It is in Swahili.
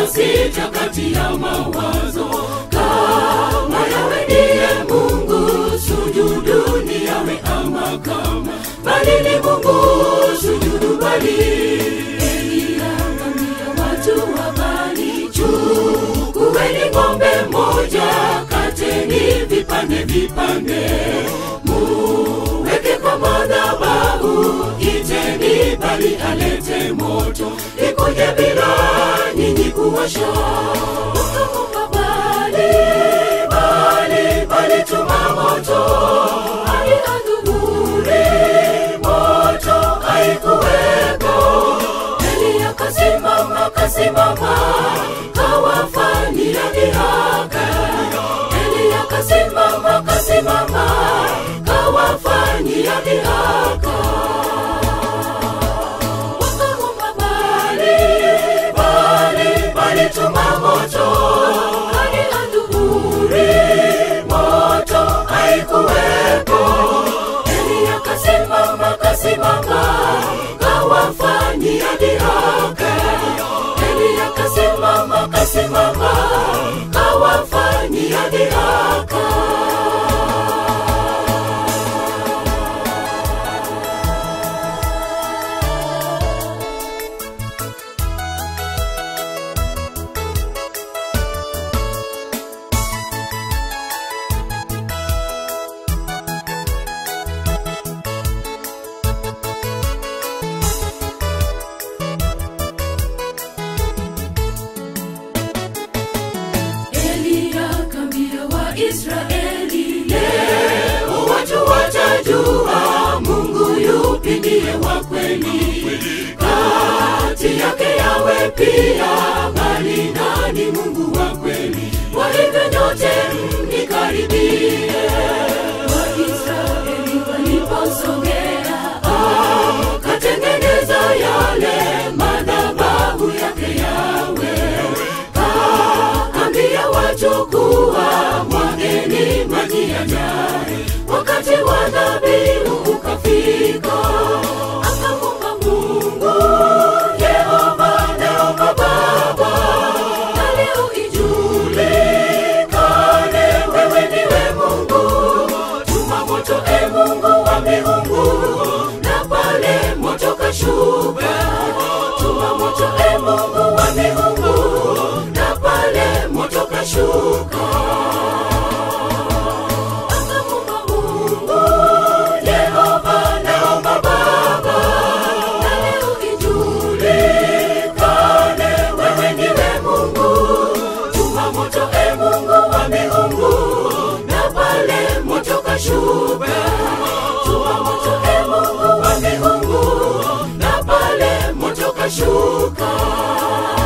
sita kati ya mawazo kama yawe ndiye mungu sujuduni yawe ama kama bali ni mungu sujudu bali eliangamia watu wa bali chukuweni ng'ombe moja kateni vipande vipande muweke kwa madhabahu iteni bali alete moto ikuje bila nyinyi kuwasha Ukamuka bali bali bali tuma moto hadi adhuhuri moto haikuweko eli akasimama kasimama kawafanyia dhihaka eli akasimama kasimama kawafanyia dhihaka wakahuma bali bali bali tuma moto hadi adhuhuri moto haikuwepo eli akasimama kasimama kawafanyia dhihaka eli akasimama kasimama kawafanyia dhihaka Eliya kambia Waisraeli, leo watu watajua Mungu yupi ndiye wa kweli, kati yake yawe pia, bali nani Mungu wa kweli? Kwa hivyo nyote mnikaribie. Waisraeli waliposogea, akatengeneza yale madhabahu yake yawe ambia watu kuwa mwageni maji yajae wakati wa dhabihu ukafika akamuka mungu yehova naomba baba na leo ijulikane wewe ndiwe mungu tuma moto e mungu wa miungu na pale moto kashuka tuma moto e mungu wa miungu na pale moto kashuka akamuka mungu yehova naomba baba na leo ijulikane wewe ndiwe mungu tuma moto e mungu wa miungu na pale moto kashuka tuma moto e mungu wa miungu na pale moto kashuka